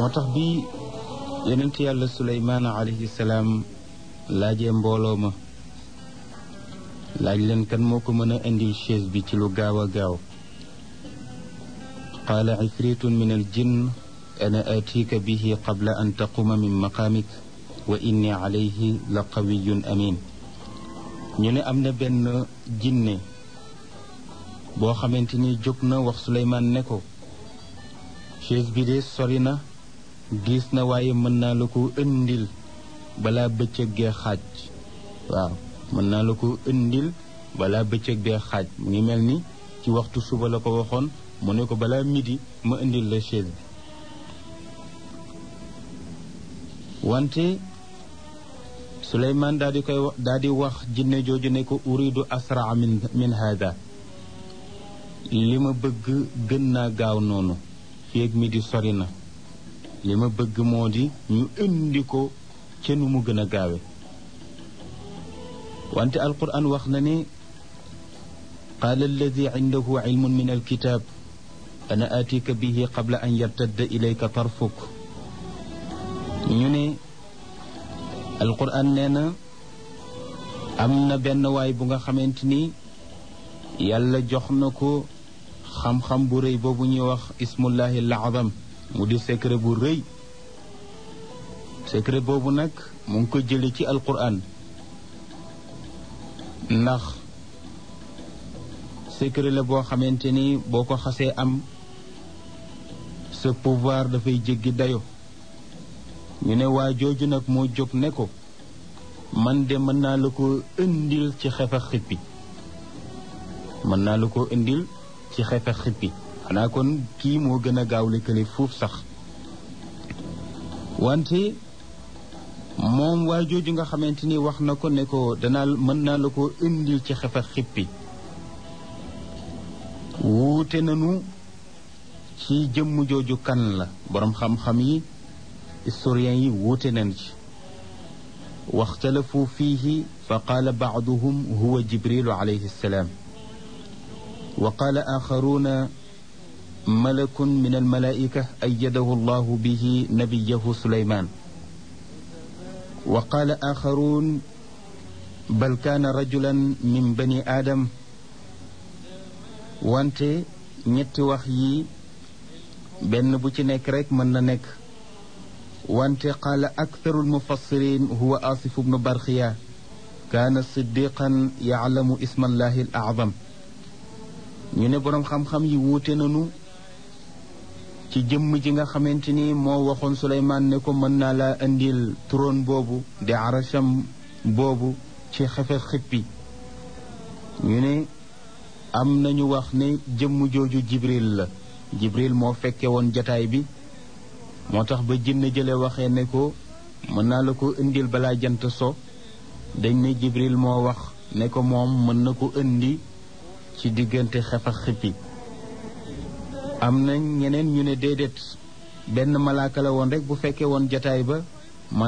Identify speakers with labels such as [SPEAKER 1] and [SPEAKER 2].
[SPEAKER 1] moo tax bi yonent yàlla suleymaan alayhi salaam laajee mbooloo ma laaj leen kan moo ko mën a indil chaise bi ci lu gaaw a gaaw qaala ifritun min al jinn ana atika bihi qabla an taquma min maqaamik wa inni alayhi la qawiyun amin ñu ne am na benn jinne boo xamante ni jóg na wax suleymaan ne ko chaise bi de sori na diis na waaye mën naa la ko indil balaa bëccëg gee xaaj waaw mën naa la ko indil balaa bëccëg bee xaaj mu ngi mel ni ci waxtu suba la ko waxoon mu ne ko balaa midi ma indil la chaise bi wante Suleymaan daal di koy daal di wax jinne jooju ne ko uridu asraa min min hada li ma bëgg gën naa gaaw noonu feeg midi sori na li ma bëgg moo di ñu indi ko ca nu mu gën a gaawe wante alquran wax na ne qaala alladi indahu ilmun min alkitab ana atika bihi qabla an yartadda ilayka tarfuk ñu ne alquran nee na am na benn waay bu nga xamante ni yàlla jox na ko xam-xam bu rëy boobu ñuy wax ismullahi al-azam mu di secret bu rëy secret boobu nag mu ngi ko jële ci alquran ndax secret la boo xamante ni boo ko xasee am sa pouvoir dafay jéggi dayo ñu ne waa jooju nag moo jóg ne ko man de mën naa la ko indil ci xefa xippi mën naa la ko indil ci xefa xippi xanaa kon kii moo gën a gaaw lëkkale fuuf sax wante moom waa jooju nga xamante ni wax na ko ne ko danaa mën naa la ko indil ci xefa xippi wuute nanu ci jëmm jooju kan la boroom xam-xam yi historiens yi wuute nañ ci waxtalafu fiihi fa qaala baaduhum huwa jibrilu alayhi salaam wa qaala axaruuna malakun min almalaika ayadahu allahu bihi nabiyahu suleyman wa qaala axaruun bal kaana rajulan min bani aadam wante ñetti wax yi benn bu ci nekk rek mën na nekk wante qaala aktharu almufassirin huwa asif bnu barxiya kaana siddiqan yaclamu isma allahi al acdam ñu ne boroom xam-xam yi wuute nanu ci jëmm ji nga xamante ni moo waxoon suleymaan ne ko mën naa laa indil trône boobu di arasham boobu ci xefe xippi ñu ne am nañu wax ne jëmm jooju jibril la jibril moo fekke woon jataay bi moo tax ba jinn jële waxee ne ko mën naa la ko indil balaa jant so dañ ne jibril moo wax ne ko moom mën na ko indi ci diggante xef ak xippi am na ñeneen ñu ne déedéet benn malaaka la woon rek bu fekkee woon jataay ba